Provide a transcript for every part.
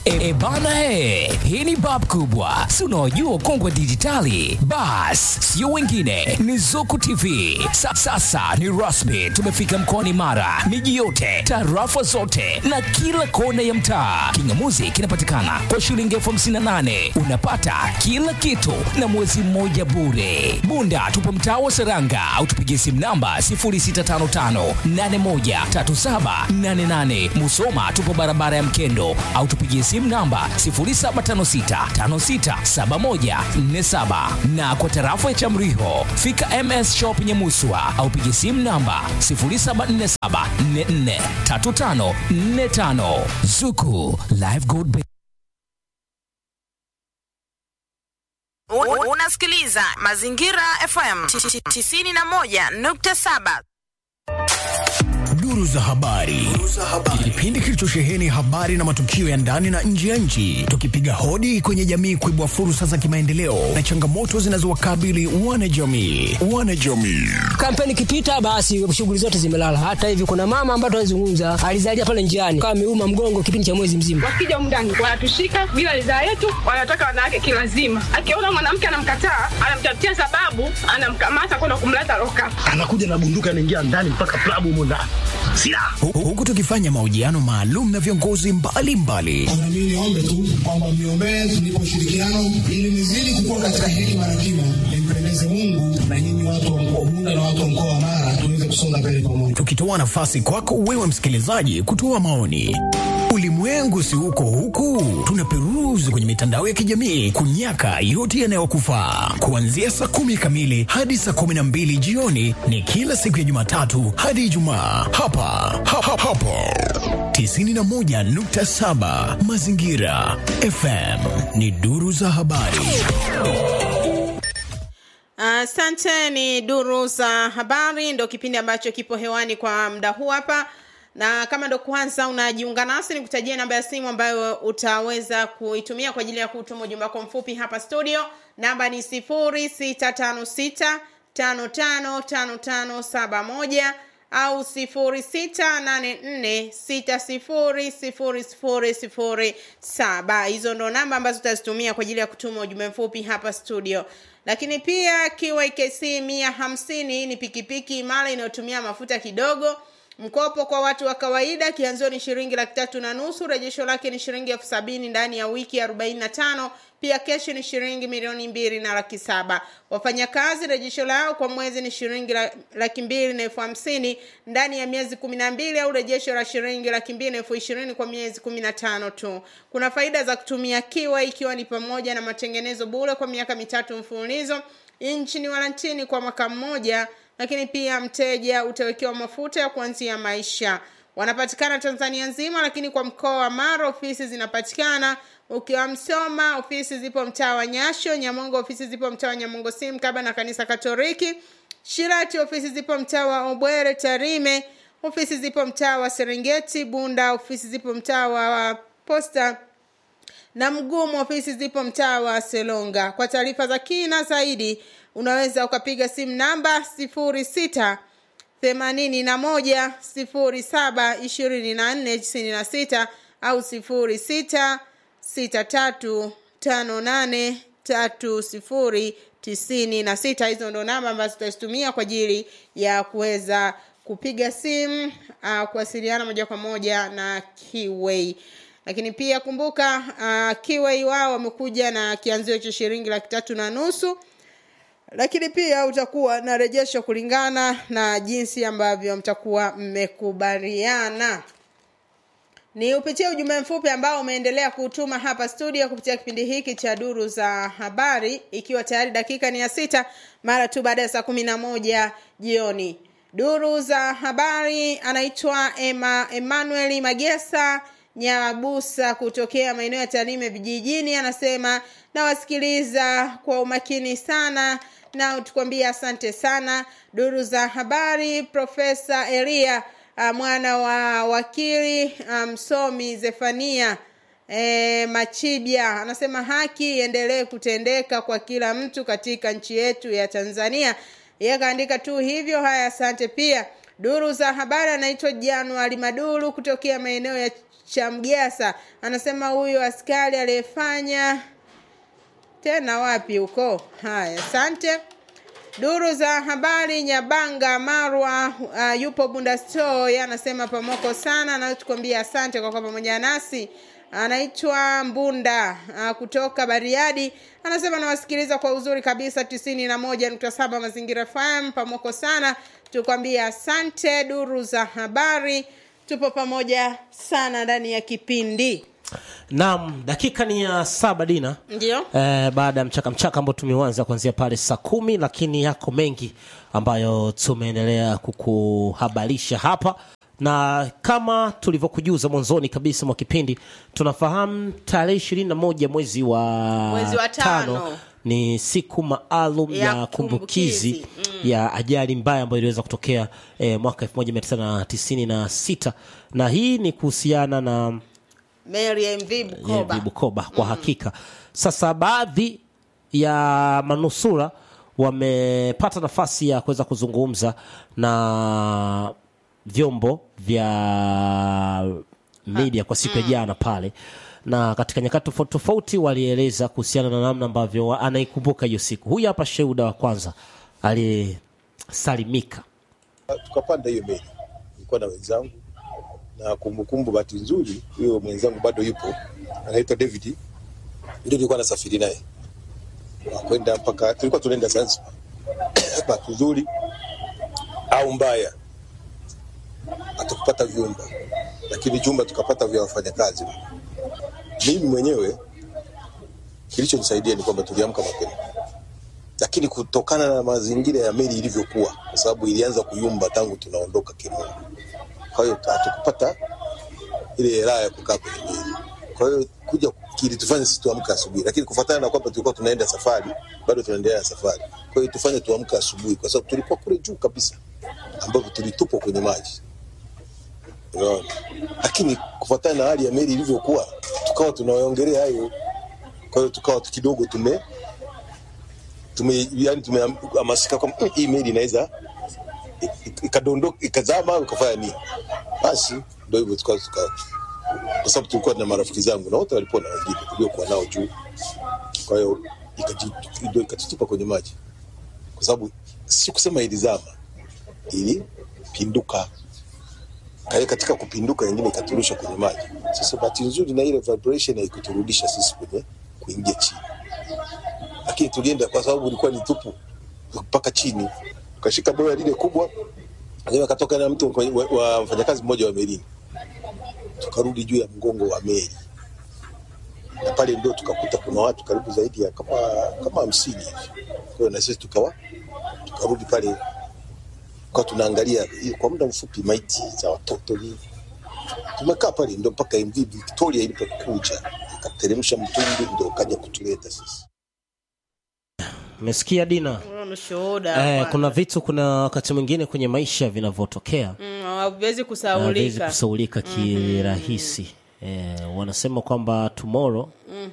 E, e bana he, hii ni bab kubwa, si unaojua kongwe dijitali. Bas, sio wengine, ni Zuku TV. Sa, sasa ni rasmi, tumefika mkoani Mara, miji yote, tarafa zote na kila kona ya mtaa. Kingamuzi kinapatikana kwa shilingi elfu hamsini na nane unapata kila kitu na mwezi mmoja bure. Bunda tupo mtaa wa Seranga au tupigie simu namba 0655813788. Musoma tupo barabara ya Mkendo au tupigie simu namba 0756567147 na kwa tarafa ya Chamriho fika MS Shop Nyamuswa au pigie simu namba 0747443545 Zuku Live Gold Bank. U- Unasikiliza Mazingira FM 91.7. Duru za habari. Kipindi kilichosheheni habari na matukio ya ndani na nje ya nchi, tukipiga hodi kwenye jamii kuibua fursa za kimaendeleo na changamoto zinazowakabili wanajamii. Wanajamii. kampeni ikipita basi shughuli zote zimelala. Hata hivi kuna mama ambaye tunazungumza alizalia pale njiani kama ameuma mgongo kipindi cha mwezi mzima. wakija humu ndani wanatushika bila ridhaa yetu, wanataka wanawake kilazima. Akiona mwanamke anamkataa, anamtafutia sababu, anamkamata kwenda kumleta loka. anakuja na bunduki anaingia ndani mpaka klabu humo ndani silaha Hu- Huku tukifanya mahojiano maalum na viongozi mbalimbali Na mimi niombe tu kwamba mniombee tunipe ushirikiano ili nizidi kukua katika hekima na kima, nimpendeze Mungu na nyinyi watu wa mkoa wa Bunda na watu wa mkoa wa Mara tuweze kusonga mbele pamoja. tukitoa nafasi kwako wewe msikilizaji kutoa maoni. Ulimwengu si huko huku, tunaperuzi kwenye mitandao ya kijamii kunyaka yote yanayokufaa. Kuanzia saa kumi kamili hadi saa kumi na mbili jioni ni kila siku ya Jumatatu hadi Ijumaa hapa ha, ha, hapo 91.7 Mazingira FM ni duru za habari. Asante. ni duru za habari, ndo kipindi ambacho kipo hewani kwa muda huu hapa, na kama ndo kwanza unajiunga nasi, nikutajia namba ya simu ambayo utaweza kuitumia kwa ajili ya kutuma ujumbe wako mfupi hapa studio. Namba ni sifuri sita tano sita tano tano tano tano saba moja au sifuri sita nane nne sita sifuri sifuri sifuri sifuri saba. Hizo ndo namba ambazo utazitumia kwa ajili ya kutuma ujumbe mfupi hapa studio. Lakini pia KYKC mia hamsini ni pikipiki imara inayotumia mafuta kidogo. Mkopo kwa watu wa kawaida, kianzio ni shilingi laki tatu na nusu. Rejesho lake ni shilingi elfu sabini ndani ya wiki arobaini na tano. Pia keshi ni shilingi milioni mbili na laki saba. Wafanyakazi rejesho lao kwa mwezi ni shilingi la- laki mbili na elfu hamsini ndani ya miezi kumi na mbili au rejesho la shilingi laki mbili na elfu ishirini kwa miezi kumi na tano tu. Kuna faida za kutumia kiwa ikiwa ni pamoja na matengenezo bure kwa miaka mitatu mfululizo, nchini walantini kwa mwaka mmoja, lakini pia mteja utawekewa mafuta ya kuanzia maisha. Wanapatikana Tanzania nzima, lakini kwa mkoa wa Mara ofisi zinapatikana. Ukiwa Msoma ofisi zipo mtaa wa Nyasho, Nyamongo ofisi zipo mtaa wa Nyamongo Sim kaba na kanisa Katoliki. Shirati ofisi zipo mtaa wa Obwere Tarime, ofisi zipo mtaa wa Serengeti. Bunda ofisi zipo mtaa wa Posta na Mgumu ofisi zipo mtaa wa Selonga. Kwa taarifa za kina zaidi unaweza ukapiga simu namba sifuri sita themanini na moja sifuri saba ishirini na nne tisini na sita au sifuri sita sita tatu tano nane tatu sifuri tisini na sita. Hizo ndo namba ambazo tutazitumia kwa ajili ya kuweza kupiga simu uh, kuwasiliana moja kwa moja na Kiway lakini pia kumbuka uh, Kiway wao wamekuja na kianzio cha shilingi laki tatu na nusu lakini pia utakuwa na rejesho kulingana na jinsi ambavyo mtakuwa mmekubaliana ni upitie ujumbe mfupi ambao umeendelea kutuma hapa studio kupitia kipindi hiki cha duru za habari ikiwa tayari dakika ni ya sita mara tu baada ya saa kumi na moja jioni duru za habari anaitwa Emma, emmanuel magesa nyabusa kutokea maeneo ya tarime vijijini anasema nawasikiliza kwa umakini sana na tukwambia asante sana duru za habari profesa elia uh, mwana wa wakili msomi um, zefania e, machibia anasema haki iendelee kutendeka kwa kila mtu katika nchi yetu ya tanzania yeye akaandika tu hivyo haya asante pia duru za habari anaitwa januari maduru kutokea maeneo ya chamgasa anasema huyu askari aliyefanya tena wapi huko haya asante duru za habari nyabanga marwa uh, yupo bunda store anasema pamoko sana anatukwambia asante kwa kuwa pamoja nasi anaitwa mbunda uh, kutoka bariadi anasema nawasikiliza kwa uzuri kabisa tisini na moja nukta saba mazingira fm pamoko sana tukwambia asante duru za habari tupo pamoja sana ndani ya kipindi naam dakika ni ya saba dina ndio eh, baada ya mchaka mchaka ambao tumeuanza kuanzia pale saa kumi lakini yako mengi ambayo tumeendelea kukuhabarisha hapa na kama tulivyokujuza mwanzoni kabisa mwa kipindi tunafahamu tarehe ishirini na moja mwezi wa, Mwezi wa tano. ni siku maalum Ya ya, kumbukizi kumbukizi. ya ajali mbaya ambayo iliweza kutokea eh, mwaka 1996 na hii ni kuhusiana na mary mv bukoba Yeah, Bukoba kwa hakika. Sasa baadhi ya manusura wamepata nafasi ya kuweza kuzungumza na vyombo vya media kwa siku ya jana pale, na katika nyakati tofauti tofauti walieleza kuhusiana na namna ambavyo wa- anaikumbuka hiyo siku. Huyu hapa shuhuda wa kwanza aliyesalimika. tukapanda hiyo meli, nilikuwa na wenzangu na kumbukumbu, bahati nzuri huyo mwenzangu bado yupo, anaitwa David, ndio nilikuwa nasafiri naye kwenda mpaka, tulikuwa tunaenda Zanzibar. bahati nzuri au mbaya, hatukupata vyumba, lakini vyumba tukapata vya wafanyakazi. Mimi mwenyewe kilichonisaidia ni kwamba tuliamka mapema lakini kutokana na mazingira ya meli ilivyokuwa, kwa sababu ilianza kuyumba tangu tunaondoka Kirumba, kwa hiyo hatukupata ile raha ya kukaa kwenye meli. Kwa hiyo kuja kilitufanya sisi tuamke asubuhi, lakini kufuatana na kwamba tulikuwa tunaenda safari, bado tunaendelea na safari, kwa hiyo tufanye tuamke asubuhi, kwa sababu tulikuwa kule juu kabisa, ambapo tulitupwa kwenye maji unaona. Lakini kufuatana na hali ya meli ilivyokuwa, tukawa tunaongelea hayo, kwa hiyo tukawa kidogo tume tume yani tumehamasika kwamba "Mm, hii meli inaweza ik- ikadondoka ikazama au ikafanya nini. Basi ndio hivyo tukawa tuka, kwa sababu tulikuwa na marafiki zangu na wote walikuwa na wengine tuliokuwa nao juu, kwa hiyo ikaji- ndio ikatutupa kwenye maji, kwa sababu si kusema ilizama, ilipinduka. Kwa hiyo katika kupinduka, ingine ikaturusha kwenye maji. Sasa bahati nzuri na ile vibration haikuturudisha sisi kwenye kuingia chini lakini tulienda kwa sababu ilikuwa ni tupu mpaka chini, tukashika boya lile kubwa, lakini akatoka na mtu wa- wa wa mfanyakazi mmoja wa melini, tukarudi juu ya mgongo wa meli, na pale ndio tukakuta kuna watu karibu zaidi ya kama kama hamsini hivi. Kwa hiyo na sisi tukawa tukarudi pale, kwa tunaangalia hiyo kwa muda mfupi maiti za watoto nini. Tumekaa pale ndio mpaka MV Victoria ilipokuja ikateremsha mtungi, ndio kaja kutuleta sisi. Umesikia Dina? Huyo ni shuhuda Eh, bwana. kuna vitu, kuna wakati mwingine kwenye maisha vinavyotokea Mm, haviwezi hawezi kusaulika kusaulika kirahisi. Eh, wanasema kwamba tomorrow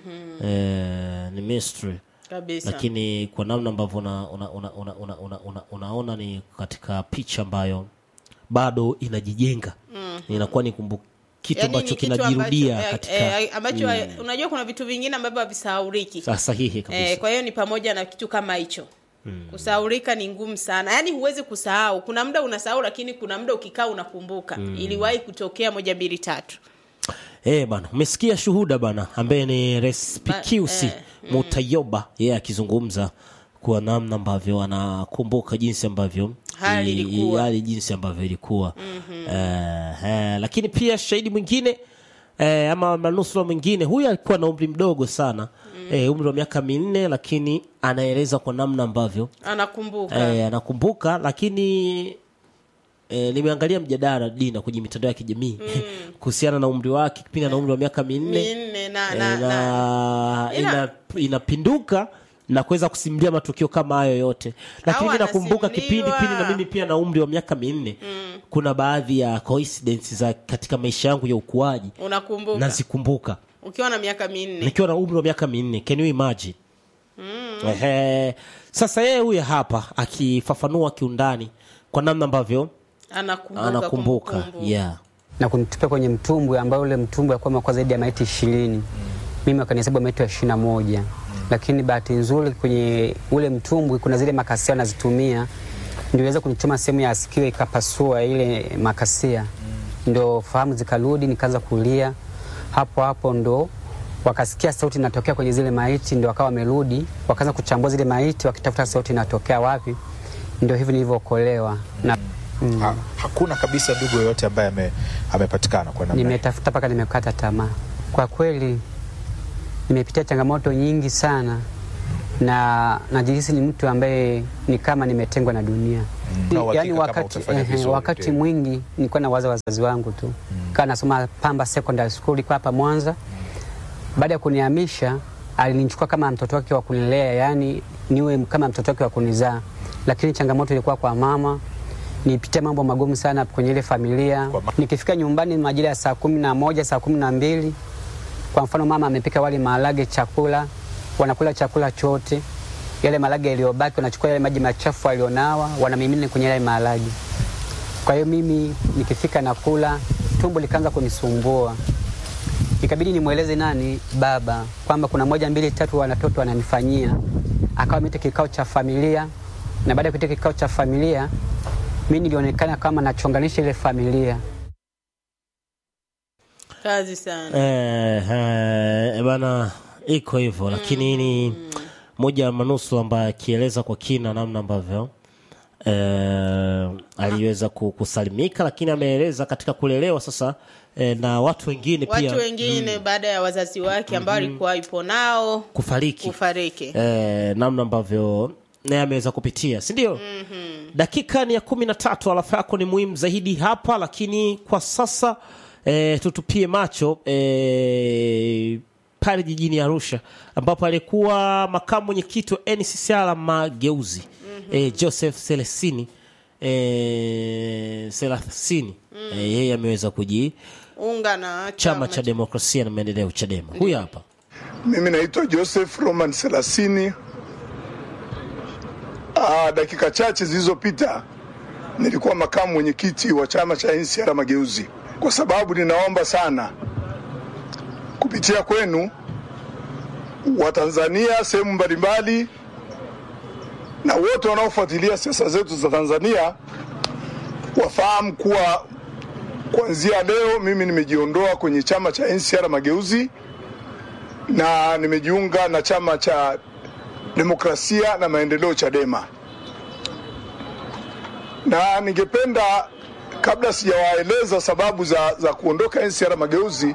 eh, ni mystery kabisa lakini kwa namna ambavyo una, una, una, una, una, una, una, unaona ni katika picha ambayo bado inajijenga inakuwa ni kumbu kitu Yaani ni ambacho kitu kinajirudia ambacho, eh, katika eh, ambacho eh, unajua kuna vitu vingine ambavyo havisahauliki Sa- sahihi kabisa Eh, kwa hiyo ni pamoja na kitu kama hicho kusahaulika ni ngumu sana yaani huwezi kusahau kuna muda unasahau lakini kuna muda ukikaa unakumbuka iliwahi kutokea moja mbili tatu Eh bana, umesikia shuhuda bana ambaye ni Respicusi Ba- eh, Mutayoba yeye akizungumza kwa namna ambavyo anakumbuka jinsi ambavyo Hali i- ilikuwa. i- hali jinsi ambavyo ilikuwa eh, eh, lakini pia shahidi mwingine eh, ama manusura mwingine huyu alikuwa na umri mdogo sana eh, umri wa miaka minne lakini anaeleza kwa namna ambavyo anakumbuka eh, anakumbuka lakini E, nimeangalia mjadala dina kwenye mitandao ya kijamii kuhusiana na umri wake kipindi ana umri wa miaka minne minne na, Eh, na, na, na, Ila- ina, inapinduka na kuweza kusimulia matukio kama hayo yote lakini Au mi nakumbuka anasimuliwa. kipindi pindi na mimi pia na umri wa miaka minne kuna baadhi ya coincidence za katika maisha yangu ya ukuaji unakumbuka nazikumbuka ukiwa na miaka minne nikiwa na umri wa miaka minne can you imagine Ehe. sasa yeye huyu hapa akifafanua kiundani kwa namna ambavyo anakumbuka, anakumbuka kumbukumbu. yeah. na kunitupa kwenye mtumbwi ambao ule mtumbwi alikuwa umekuwa zaidi ya maiti ishirini mimi wakanihesabu maiti wa ishirini na moja lakini bahati nzuri kwenye ule mtumbwi kuna zile makasia wanazitumia ndio iweza kunichoma sehemu ya sikio ikapasua ile makasia ndo fahamu zikarudi nikaanza kulia hapo hapo ndo wakasikia sauti inatokea kwenye zile maiti ndo wakawa wamerudi wakaanza kuchambua zile maiti wakitafuta sauti inatokea wapi ndio hivi nilivyookolewa na mm. Ha, hakuna kabisa ndugu yoyote ambaye ame, amepatikana kwa namna hii. nimetafuta mpaka nimekata tamaa. Kwa kweli nimepitia changamoto nyingi sana na najihisi ni mtu ambaye ni kama nimetengwa na dunia. Na uhakika Yaani kama wakati, utafanya ehe, vizuri, wakati ndio. mwingi nilikuwa nawaza wazazi wangu tu mm. kaa nasoma Pamba Secondary School iko hapa Mwanza. Baada ya kunihamisha alinichukua kama mtoto wake wa kunilea, yani niwe kama mtoto wake wa kunizaa, lakini changamoto ilikuwa kwa mama nipitia mambo magumu sana kwenye ile familia. Nikifika nyumbani majira ya saa kumi na moja saa kumi na mbili kwa mfano mama amepika wali maharage chakula, wanakula chakula chote, yale maharage yaliyobaki wanachukua yale maji machafu walionawa wanamimina kwenye yale maharage. Kwa hiyo mimi nikifika nakula, tumbo likaanza kunisumbua, ikabidi nimweleze nani, baba, kwamba kuna moja mbili tatu wanatoto wananifanyia. Akawa ameita kikao cha familia, na baada ya kuita kikao cha familia, mi nilionekana kama nachonganisha ile familia. kazi sana Eh, eh, bana iko hivyo lakini ni moja ya manusura ambaye akieleza kwa kina namna ambavyo eh, aliweza ku- kusalimika lakini ameeleza katika kulelewa sasa eh, na watu wengine watu pia wengine baada ya wazazi wake ambao alikuwa yupo nao kufariki kufariki eh, namna ambavyo naye ameweza kupitia si ndio dakika ni ya kumi na tatu alafu yako ni muhimu zaidi hapa lakini kwa sasa eh, tutupie macho eh, pale jijini arusha ambapo alikuwa makamu mwenyekiti wa nccr mageuzi eh, joseph selesini eh, selasini eh, yeye ameweza kuji unga na chama cha demokrasia na maendeleo chadema huyu hapa Mimi naitwa Joseph Roman Selasini. Ah, dakika chache zilizopita nilikuwa makamu mwenyekiti wa chama cha NCR Mageuzi, kwa sababu ninaomba sana kupitia kwenu Watanzania sehemu mbalimbali na wote wanaofuatilia siasa zetu za Tanzania wafahamu kuwa kuanzia leo mimi nimejiondoa kwenye chama cha NCR Mageuzi na nimejiunga na chama cha demokrasia na maendeleo Chadema, na ningependa kabla sijawaeleza sababu za, za kuondoka NCR Mageuzi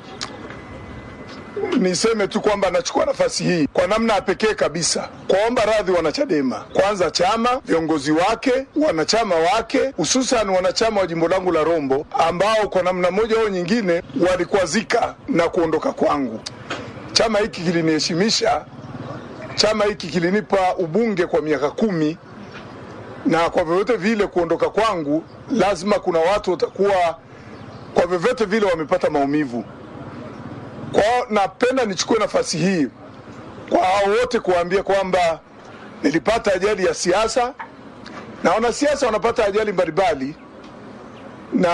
niseme tu kwamba nachukua nafasi hii kwa namna ya pekee kabisa kuwaomba radhi wanachadema, kwanza chama, viongozi wake, wanachama wake, hususan wanachama wa jimbo langu la Rombo ambao kwa namna moja au nyingine walikwazika na kuondoka kwangu. Chama hiki kiliniheshimisha, chama hiki kilinipa ubunge kwa miaka kumi, na kwa vyovyote vile kuondoka kwangu, lazima kuna watu watakuwa kwa vyovyote vile wamepata maumivu. Kwa hiyo napenda nichukue nafasi hii kwa hao wote kuwaambia kwamba nilipata ajali ya siasa na wanasiasa wanapata ajali mbalimbali, na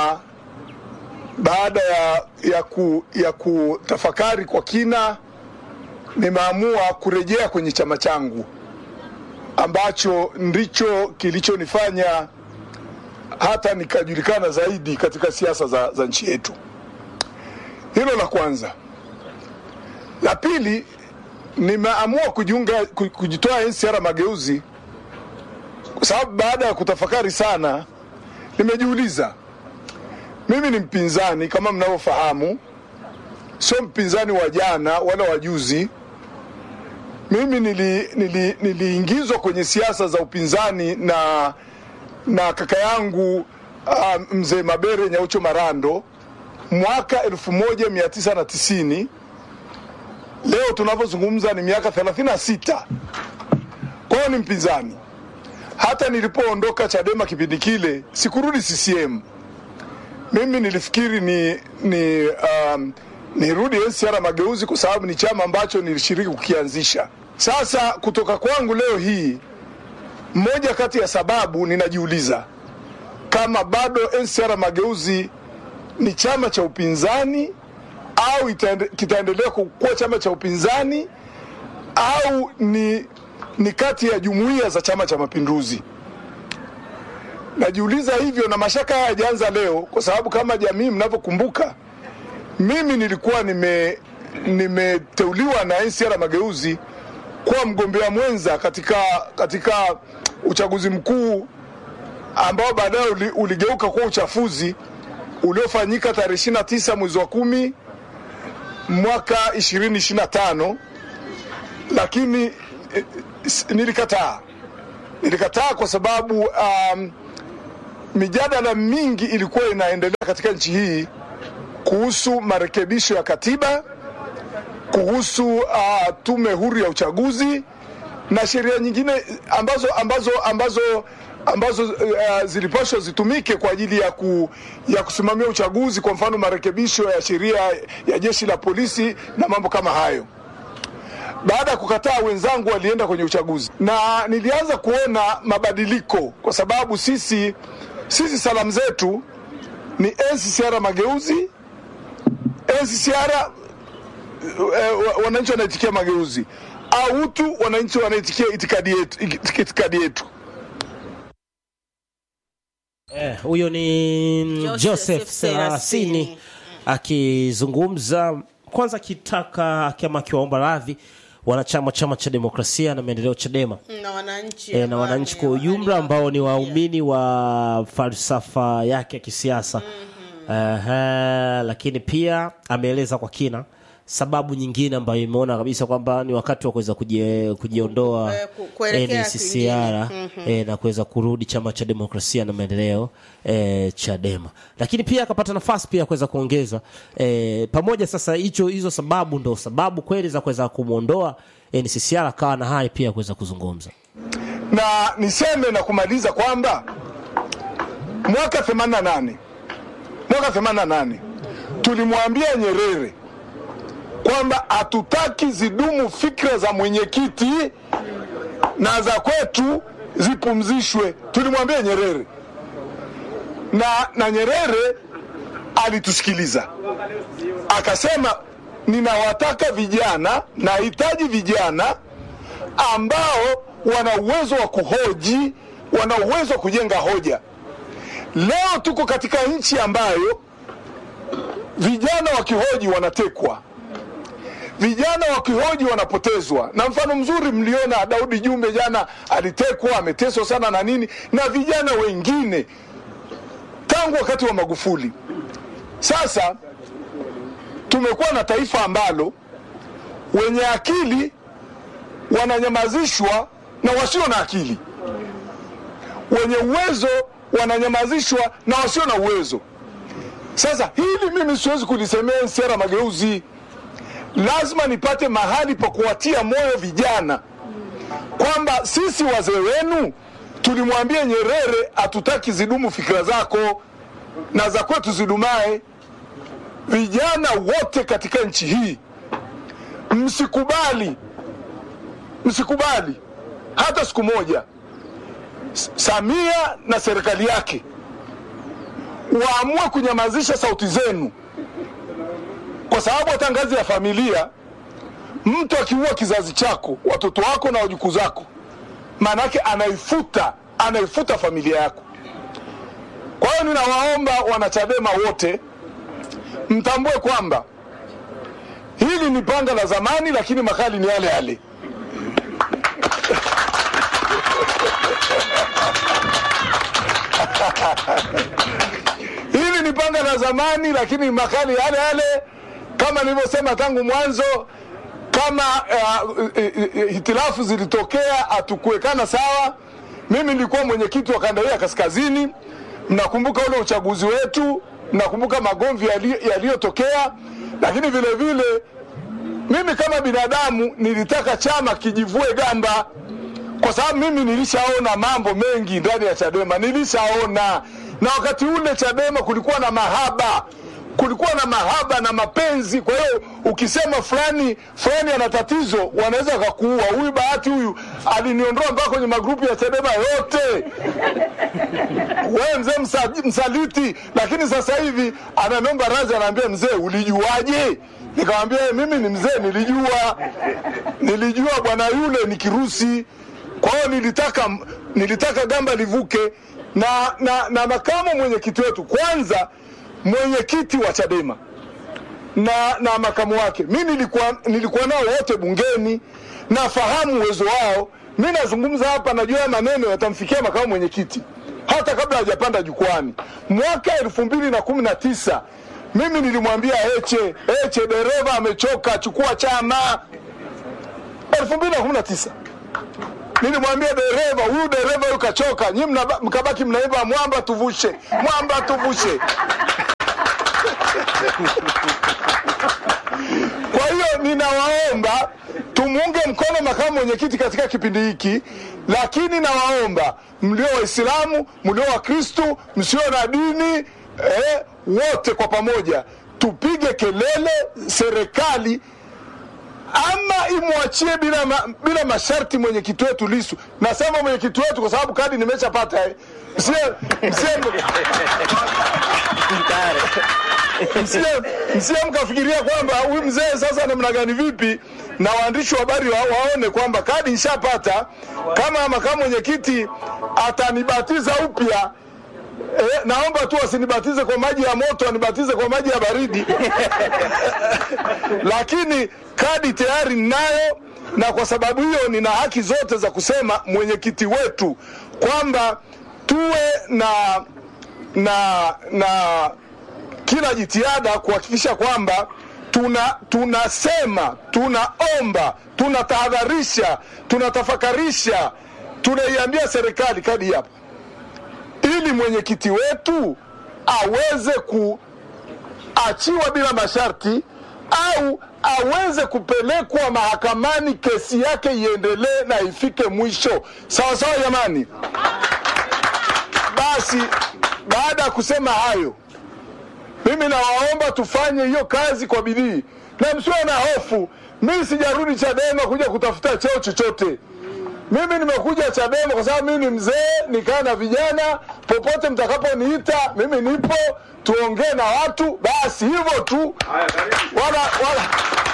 baada ya, ya, ku, ya kutafakari kwa kina nimeamua kurejea kwenye chama changu ambacho ndicho kilichonifanya hata nikajulikana zaidi katika siasa za, za nchi yetu. Hilo la kwanza. La pili, nimeamua kujiunga ku- kujitoa NCR Mageuzi kwa sababu baada ya kutafakari sana, nimejiuliza mimi ni mpinzani kama mnavyofahamu, sio mpinzani wa jana wala wa juzi. Mimi nili, nili, niliingizwa kwenye siasa za upinzani na na kaka yangu uh, mzee Mabere Nyaucho Marando mwaka 1990 leo tunavyozungumza ni miaka 36 kwa hiyo ni mpinzani hata nilipoondoka chadema kipindi kile sikurudi ccm mimi nilifikiri ni ni um, nirudi ncr mageuzi kwa sababu ni chama ambacho nilishiriki kukianzisha sasa kutoka kwangu leo hii moja kati ya sababu ninajiuliza kama bado NCCR Mageuzi ni chama cha upinzani au itaende, kitaendelea kuwa chama cha upinzani au ni, ni kati ya jumuiya za Chama cha Mapinduzi. Najiuliza hivyo na mashaka haya hayajaanza leo, kwa sababu kama jamii mnavyokumbuka, mimi nilikuwa nime nimeteuliwa na NCCR Mageuzi kuwa mgombea mwenza katika, katika uchaguzi mkuu ambao baadaye uli, uligeuka kuwa uchafuzi uliofanyika tarehe 29 mwezi wa kumi mwaka 2025 lakini eh, s- nilikataa nilikataa kwa sababu um, mijadala mingi ilikuwa inaendelea katika nchi hii kuhusu marekebisho ya katiba kuhusu uh, tume huru ya uchaguzi na sheria nyingine ambazo ambazo ambazo ambazo uh, zilipaswa zitumike kwa ajili ya, ku, ya kusimamia uchaguzi, kwa mfano marekebisho ya sheria ya jeshi la polisi na mambo kama hayo. Baada ya kukataa, wenzangu walienda kwenye uchaguzi na nilianza kuona mabadiliko, kwa sababu sisi sisi salamu zetu ni NCCR Mageuzi, NCCR eh, wa- wananchi wanaitikia mageuzi, au utu wananchi wanaitikia itikadi yetu, itikadi yetu. Eh, huyo ni Joseph Joseph Serasini. Serasini akizungumza kwanza, akitaka kama akiwaomba radhi wanachama chama cha demokrasia na maendeleo Chadema na wananchi e, na wananchi kwa ujumla ambao ni waumini wa falsafa yake ya kisiasa Ehe, lakini pia ameeleza kwa kina sababu nyingine ambayo imeona kabisa kwamba ni wakati wa kuweza kujie- kujiondoa Eh, ku- kuelekea NCCR kwingine. Mhm. eh, na kuweza kurudi chama cha demokrasia na maendeleo eh, Chadema, lakini pia akapata nafasi pia ya kuweza kuongeza eh, pamoja sasa, hicho hizo sababu ndo sababu kweli za kuweza kumwondoa NCCR, akawa na haya pia ya kuweza kuzungumza. na niseme na kumaliza kwamba mwaka 88 mwaka 88 tulimwambia Nyerere kwamba hatutaki zidumu fikra za mwenyekiti na za kwetu zipumzishwe. Tulimwambia Nyerere na, na Nyerere alitusikiliza akasema, ninawataka vijana, nahitaji vijana ambao wana uwezo wa kuhoji, wana uwezo wa kujenga hoja. Leo tuko katika nchi ambayo vijana wakihoji wanatekwa, vijana wakihoji wanapotezwa. Na mfano mzuri mliona Daudi Jumbe jana alitekwa, ameteswa sana na nini, na vijana wengine tangu wakati wa Magufuli. Sasa tumekuwa na taifa ambalo wenye akili wananyamazishwa na wasio na akili, wenye uwezo wananyamazishwa na wasio na uwezo. Sasa hili mimi siwezi kulisemea sera mageuzi, lazima nipate mahali pa kuwatia moyo vijana kwamba sisi wazee wenu tulimwambia Nyerere, hatutaki zidumu fikira zako na za kwetu zidumae. Vijana wote katika nchi hii msikubali msikubali hata siku moja S- Samia na serikali yake waamue kunyamazisha sauti zenu, kwa sababu hata ngazi ya familia, mtu akiua kizazi chako, watoto wako na wajukuu zako, maana yake anaifuta anaifuta familia yako. Kwa hiyo ninawaomba wanachadema wote mtambue kwamba hili ni panga la zamani, lakini makali ni yale yale. hili ni panga la zamani, lakini makali yale yale, kama nilivyosema tangu mwanzo. Kama uh, uh, uh, hitilafu zilitokea, hatukuwekana sawa. Mimi nilikuwa mwenyekiti wa kanda hii ya kaskazini, mnakumbuka ule uchaguzi wetu, mnakumbuka magomvi yali- yaliyotokea, lakini vile vile mimi kama binadamu nilitaka chama kijivue gamba kwa sababu mimi nilishaona mambo mengi ndani ya Chadema, nilishaona na wakati ule Chadema kulikuwa na mahaba, kulikuwa na mahaba na mapenzi. Kwa hiyo ukisema fulani fulani ana tatizo, wanaweza wakakuua. Huyu Bahati huyu aliniondoa mpaka kwenye magrupu ya Chadema yote wewe mzee msa, msaliti. Lakini sasa hivi ananiomba radhi, anaambia mzee, ulijuaje? Nikamwambia mimi ni mzee, nilijua nilijua bwana yule ni kirusi. Kwa hiyo nilitaka nilitaka gamba livuke na, na, na makamu mwenyekiti wetu kwanza, mwenyekiti wa Chadema na, na makamu wake, mi nilikuwa, nilikuwa nao wote bungeni, nafahamu uwezo wao. Mi nazungumza hapa, najua maneno yatamfikia makamu mwenyekiti hata kabla hajapanda jukwani. Mwaka elfu mbili na kumi na tisa mimi nilimwambia Heche, Heche dereva amechoka, chukua chama. elfu mbili na kumi na tisa nilimwambia dereva huyu dereva huyu kachoka, nyi mkabaki mnaimba mwamba tuvushe, mwamba tuvushe. Kwa hiyo ninawaomba tumuunge mkono makamu mwenyekiti katika kipindi hiki, lakini nawaomba mlio Waislamu, mlio Wakristu, msio na dini eh, wote kwa pamoja tupige kelele serikali ama imwachie bila, ma, bila masharti mwenyekiti wetu Lisu. Nasema mwenyekiti wetu kwa sababu kadi nimeshapata eh. Msie, msie, msie, msie mkafikiria kwamba huyu mzee sasa namna gani vipi, na waandishi wa habari wa, waone kwamba kadi nishapata. Kama makamu mwenyekiti atanibatiza upya Eh, naomba tu asinibatize kwa maji ya moto, anibatize kwa maji ya baridi lakini kadi tayari ninayo, na kwa sababu hiyo nina haki zote za kusema mwenyekiti wetu kwamba tuwe na na na kila jitihada kuhakikisha kwamba tuna tunasema tunaomba tunatahadharisha tunatafakarisha tunaiambia serikali kadi hapa ili mwenyekiti wetu aweze kuachiwa bila masharti au aweze kupelekwa mahakamani, kesi yake iendelee na ifike mwisho. Sawa sawa, jamani. Basi baada ya kusema hayo, mimi nawaomba tufanye hiyo kazi kwa bidii na msiwe na hofu. Mimi sijarudi Chadema kuja kutafuta cheo chochote. Mimi nimekuja Chadema kwa sababu mimi ni mzee, nikaa na vijana. Popote mtakaponiita mimi nipo, tuongee na watu, basi hivyo tu, wala wala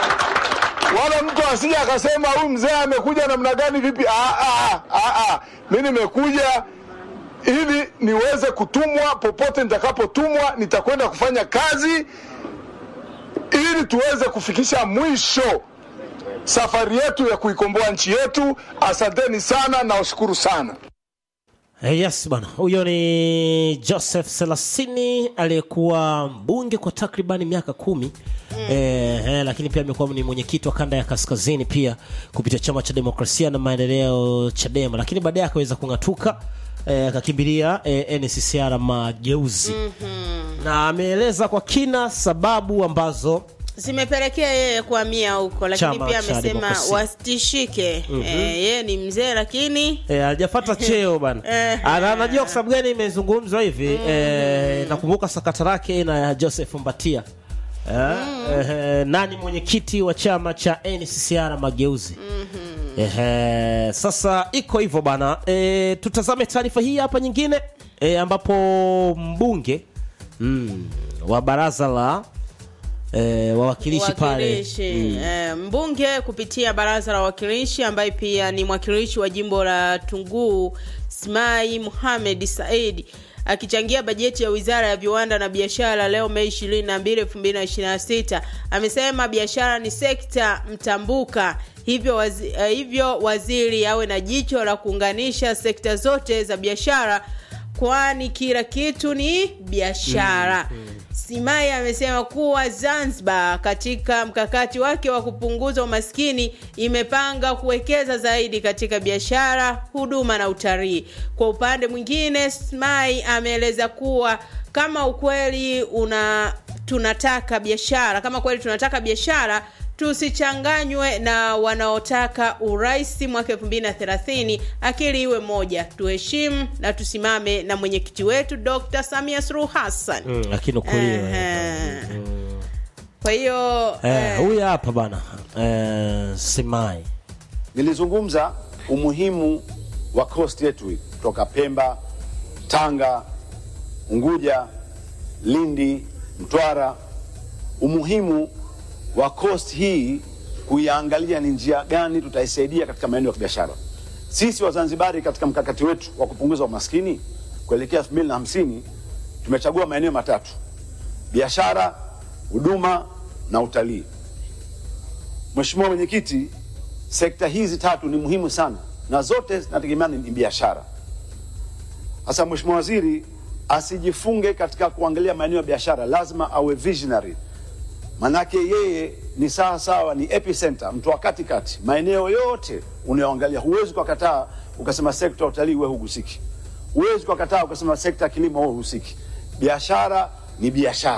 wala mtu asije akasema huyu mzee amekuja namna gani, vipi? Ah, ah, ah, ah. Mimi nimekuja ili niweze kutumwa. Popote nitakapotumwa, nitakwenda kufanya kazi ili tuweze kufikisha mwisho safari yetu ya kuikomboa nchi yetu. Asanteni sana na washukuru sana. Eh, Yes bwana, huyo ni Joseph Selasini aliyekuwa mbunge kwa takribani miaka kumi eh, eh, lakini pia amekuwa ni mwenyekiti wa kanda ya kaskazini pia kupitia chama cha demokrasia na maendeleo Chadema, lakini baadaye akaweza kung'atuka eh, akakimbilia eh, NCCR Mageuzi na ameeleza kwa kina sababu ambazo zimepelekea yeye kuhamia huko, lakini Chama pia cha amesema demokrasia. wasitishike. Mhm. Eh, yeye ni mzee lakini Eh, hajapata cheo bana. Eh. Ana- Anajua kwa sababu gani imezungumzwa hivi. Eh, nakumbuka sakata lake na Joseph Mbatia. Eh, eh, nani mwenyekiti wa chama cha NCCR Mageuzi. Eh, sasa iko hivyo bana. Eh, tutazame taarifa hii hapa nyingine eh, ambapo mbunge mm, wa baraza la eh, wawakilishi pale Wawakilishi, mm, eh, mbunge kupitia baraza la wawakilishi ambaye pia ni mwakilishi wa jimbo la Tunguu Smai Muhamed Said akichangia bajeti ya wizara ya viwanda na biashara leo Mei 22, 2026 amesema biashara ni sekta mtambuka hivyo, wazi, eh, hivyo waziri awe na jicho la kuunganisha sekta zote za biashara kwani kila kitu ni biashara. Simai amesema kuwa Zanzibar katika mkakati wake wa kupunguza umaskini imepanga kuwekeza zaidi katika biashara, huduma na utalii. Kwa upande mwingine, Simai ameeleza kuwa kama ukweli una tunataka biashara, kama kweli tunataka biashara tusichanganywe na wanaotaka urais mwaka 2030 akili iwe moja tuheshimu na tusimame na mwenyekiti wetu dr samia suluhu hassan Mm, lakini ukweli Ehe. kwa hiyo eh, huyu hapa bana eh, Simai nilizungumza umuhimu wa coast yetu hii kutoka Pemba, Tanga, Unguja, Lindi, Mtwara, umuhimu wa coast hii kuiangalia ni njia gani tutaisaidia katika maeneo ya kibiashara. Sisi Wazanzibari katika mkakati wetu wa kupunguza umaskini kuelekea 2050 tumechagua maeneo matatu: biashara, huduma na utalii. Mheshimiwa Mwenyekiti, sekta hizi tatu ni muhimu sana na zote zinategemea ni biashara. Sasa Mheshimiwa Waziri asijifunge katika kuangalia maeneo ya biashara, lazima awe visionary, manake yeye ni sawa sawa, ni epicenter, mtu wa katikati. Maeneo yote unayoangalia, huwezi ukakataa ukasema sekta ya utalii wewe hugusiki, huwezi ukakataa ukasema sekta ya kilimo wewe husiki. Biashara ni biashara.